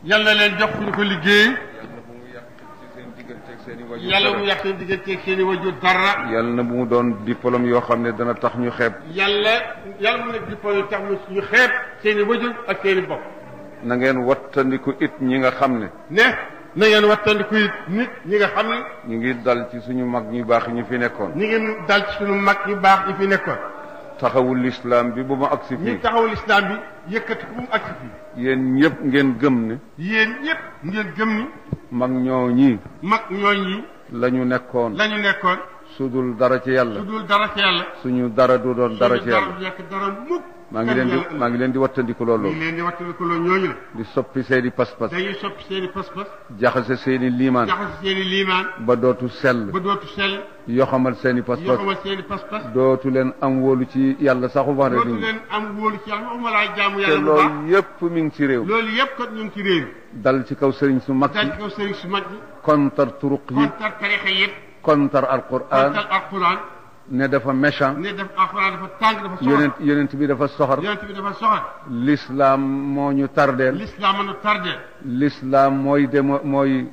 yal na leen jox fu ñu ko liggéey yàlla bu mu yàq ci seen digganteeg seen i wajur yàlla mu yàq seen digganteeg seen i wajur dara yàlla na bu mu doon diplôme yoo xam ne dana tax ñu xeeb yàlla yàlla mu nekk diplôme yi tax mu ñu xeeb seen i wajur ak seen i bopp na ngeen wattandiku it ñi nga xam ne ne na ngeen wattandiku it nit ñi nga xam ne ñu ngi dal ci suñu mag ñu baax ñu fi nekkoon ñi ngi dal ci suñu mag ñu baax ñi fi nekkoon taxawul lislaam bi bu ma agsi ñi fii taxawul islam bi yëkkati bu mu agsi fii yéen ñëpp ngeen gëm ne yéen ñëpp ngeen gëm ni mag ñoo ñii mag ñooñ yi la ñu nekkoon la ñu nekkoon sudul dara ci yàlla su dul dara ci yàlla suñu dara du doon dara ci suñu yàlla du nekk dara mukk maa ngi leen di maa ngi leen di wattandiku loolu ñu ngi leen di wattandiku loo ñooñu la di soppi seeni pas-pas dañuy soppi seen i pas-pas jaxase seeni liimaan jaxase seen i liimaan ba dootu sell ba dootu sell yoxamal seeni yoo pas-pas xamal seen i pas-pas dootu leen am wóolu ci yàlla saxu wax dootu ne leen am wóolu ci yàlla waxuma laa jaamu te yàlla bu baax loolu yépp mi ngi ci réew loolu yëpp kat ñu ngi ci réew dal ci kaw sëriñ su mag daal yi ci kaw sëriñ su mag yi kontar turuq yi kontar tarixa yëpp kontar alquran kontar alquran ne dafa méchant ne def alquran dafa tàng dafa soxor yonent yonent bi dafa soxor yonent bi dafa soxor l'islam moo ñu tardeel l'islam mën a tardé l'islam mooy demo mooy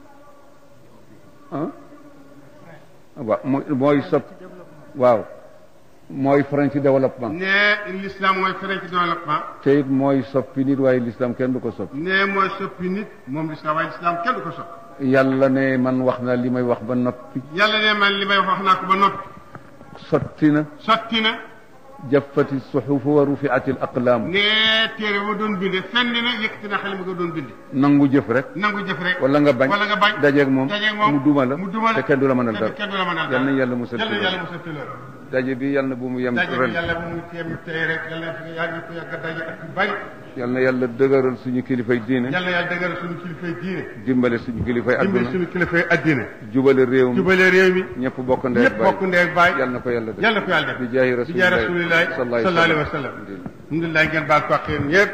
ah waaw mooy mooy sopp waaw mooy frein ci développement ne l'islam mooy frein ci développement te it mooy soppi nit waaye l'islam kenn du ko soppi ne mooy soppi nit moom l'islam waaye l'islam kenn du ko soppi yàlla ne man wax na li may wax ba noppi yàlla ne man li may wax wax naa ko ba noppi sotti na sotti na jaffati suxufu wa rufiati al aqlaam ne téere ba doon binde fenn na yëkkati na xale ma ko doon binde nangu jëf rek nangu jëf rek wala nga bañ wala nga bañ dajeeg moom dajeeg moom mu duma la mu duma la te kenn du la mënal te dara kenn du la mënal yal na yàlla musal yal ci na loolu yàlla musal ci loolu daje bi yal na bu mu yem daje bi ren yàlla bu mu teem tey rek yàlla na fi yàgg ko yàgg daje ak yu bari yal na yàlla dëgëral suñu kilifay diine yàlla yàlla dëggal suñu kilifay diine dimbale suñu kilifay dimbali adduna suñu kilifay addina jubale réew mi jubale réew mi ñëpp bokk ndey ñëpp bokk ndey ak baay yal na ko yàlla def yàlla na ko yàlla def bi jaahi bi jaay rasulillahi rasulillahi sallallahu alayhi wa sallam alhamdulilah ngeen baal ko ak yéen ñëpp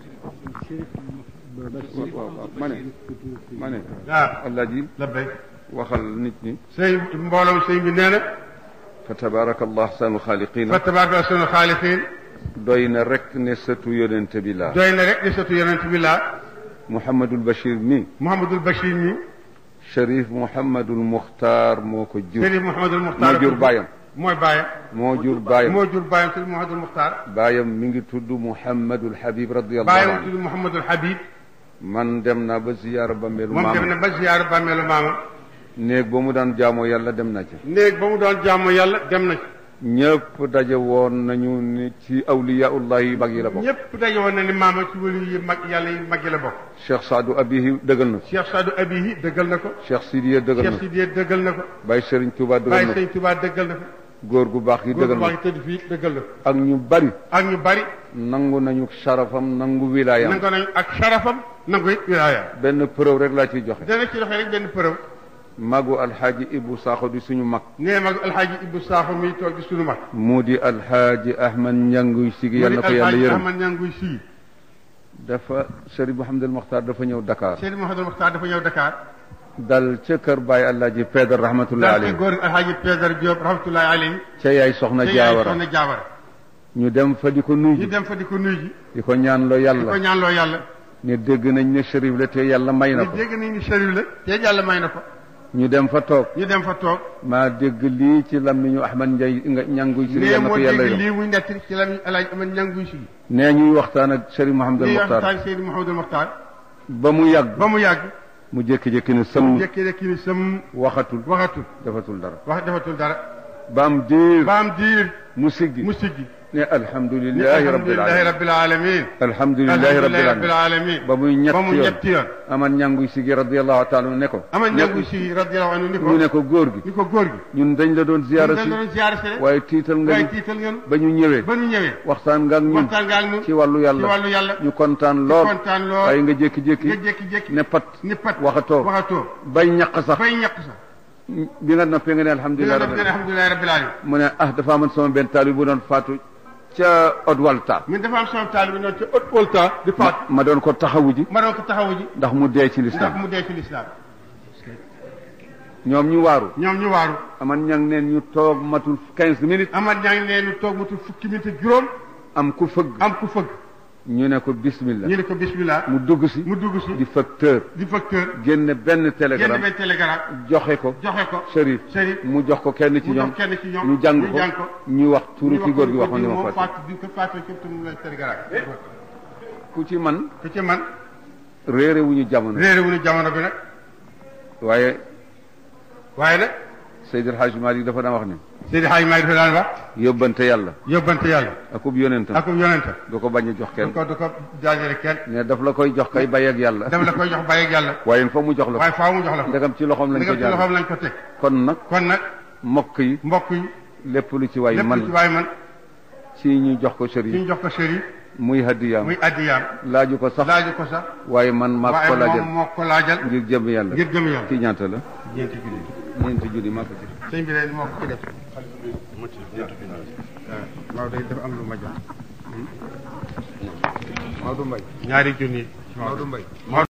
waaw waaw ma ne ma ne waaw Alaaji labbay waxal nit ñi sëñ mbooloo sëñ bi nee na fa tabaraka allah ahsanu xaaliqina fa tabaraka sunu xaalixiin doy na rek ne sëtu yonente bi laa doy na rek di sotu yonent bi laa Mouhamadul Bachir mi Mouhamadul Bachir mi Cherif Mouhamadul Muxtaar moo ko jur Sëriñ Mouhamadul Muxtaar moo jur baayam mooy baayam moo jur baayam moo jur baayam Sëriñ Mouhamadul Muxtaar baayam mi ngi tudd Mouhamadul Habib radiyallahu baayam anhu tudd Mouhamadul Habib man dem naa ba ziyaara ba melu moom dem na maama ba ziyaar bàmmeelu maama néeg ba mu daan jaamoo yàlla dem na ci néeg ba mu doon jaamu yàlla dem na ci ñëpp daje woon nañu ni ci awliyaullah yi mag yi la bokk ñëpp daje woon na ni maama ci wëlu yi mag yàlla yi mag yi la bokk Cheikh Saadu Abihi dëggal na ko Cheikh Sadou Abihi dëggal na ko Cheikh Sidiye dëggal na Cheikh ko Sidiye dëggal na ko Baye Serigne Touba dëggal Baye na ko Sëñ Touba dëggal na ko góor gu baax gi góor dëggal bu na baax ko yi tëdd fii dëggal na ko ak ñu bari ak ñu bari nangu nañu sharafam nangu wilaayam nangu nañ ak sharafam nangu it wilaaya benn preuve rek laa ciy joxe dana ci doxee rek benn preuve magu alxaaji Ibu Sakho di suñu mag nee mag alxaaji Ibou Sakho mi toog di sunu mag mu di alxaaji Ahmad Njanguy Sigi yàlla na ko yàlla alxaaji yërëm Ahmad Ñanguy sii dafa Chérif Mouhamadul Mokhtar dafa ñëw Dakar Seydi Mouhamadou Mokhtar dafa ñëw Dakar dal ca kër Baye Alaaji Pedar rahmatullahi daal ci alayhi góor alxaaji Pedar Diop rahmatullahi alayhi ca yaay soxna te yaay Jaawara soxna Jaawara ñu dem fa di ko ñu nuyu dem fa di ko nuyu ji di ko ñaan loo di ko yàlla ñaanloo yàlla ne dégg nañ ne Chérif la te yàlla may na ñu ko dégg nañ ni Chérif la te yàlla may na ko ñu dem fa toog ñu dem fa toog maa dégg lii ci lammiñu Ahmad Njay nga ñanguy Sigi nee yàlla na moo ko yàlla dégg yërëm lii muy nettali ci la alxaaji Ahmad Ñanguy sii nee ñuy waxtaan ak Chérif Mouhamadul lii Mokhtar waxtaan Seydi Mouhamadou Mokhtar ba mu yàgg ba mu yàgg mu jékki-jékki ne sëm jékki rek ni sam waxatul waxatul defatul dara wax defatul dara ba am diir ba am diir mu siggi mu siggi ne alhamdulilahi rabbil alhamdulilahi alamin rabbil alamin alhamdulilahi rabbil rabbil alamin alamin ba muy ñett ba mu yoon ñetti yoon aman ñanguy sigi radiallahu taala ne ko ama ne ñangu si radiyallahu anhu ni ko ñu ne ko góor gi ni ko góor gi ñun dañ la doon ziyaara dañ si doon ziyaara si rek waaye tiital nga waaye ñu tiital ngeen ba ñu ñëwee ba ñu ñëwee waxtaan nga ak ñun waxtaan nga ak ñun ci wàllu ci yàlla wàllu yàlla ñu kontaan lool kontaan lool waaye nga jékki-jékki nga jékki-jékki ne pat ni pat waxatoo waxatoo bay ñaq sax bay ñàkk sax bi nga noppee nga ne dina alhamdulilah def ne alhamdulilahi rabbil alamin mu ne ah dafa amoon sama benn taalibe bu doon faatu ca Odwalta min dafa am sama taalibe noonu ci haute volta di faat ma doon ko taxawu ji ma doon ko taxawu ji ndax mu dee ci ndax lislaam mu dee ci lislaam ñoom ñu waaru ñoom ñu waaru aman ñang neen ñu toog matul quinze minutes amat ñaa ngi leen toog matul fukki minute ak juróom am ku fëgg am ku fëgg ñu ne ko bismillah ñu ne ko bismillah mu dugg si mu dugg si di facteur di facteur génne benn génn télégramme benn télégramme joxe ko joxe ko Chérif Chérif mu jox ko kenn ci mu ñoom jox kenn ci ñoom ñu jàng ñu jàng ko ko ñu wax turu ñu ki wax góor gi ko waxoon ni moom ma fàtte fàtte bi ko fàtte képp mu lay télégramme ku ci man ku ci man réere wu ñu jamono réere wu ñu jamono bi nag waaye waaye nag Seydi El Hadji Malick dafa daan wax ni Seydi Hadj Maay dafa daan wax yóbbante yàlla yóbbante yàlla akub yonentam ak yonente du ko bañ a jox du kenn ko du ko jaajële kenn ne daf la koy jox kay bay ak yàlla daf la koy jox bàyyi ak yàlla waaye fa mu jox la waaye ko faaw mu jox la ko ndegam ci loxoom lañ li ko nga ci loxoom jaar lañ ko teg kon nag kon nag mbokk yi mbokk yi lépp lu ci waay lépp lu ci man waay man ci ñu jox ko ci sëriñ ñu jox ko Chérif muy hadiyaam muy addiyaam laaju ko sax laaju ko sax waaye man maa ko waaye laajal moom moo ko laajal ngir jëm yàlla ngir jëm yàlla ci ñaata la ñeenti junni ñeenti junni maa ko ci sëñ bi leen moo ko ci def waaw Maodo dafa am lu ma jox Maodo Mbaye ñaari junni Maodo Mbaye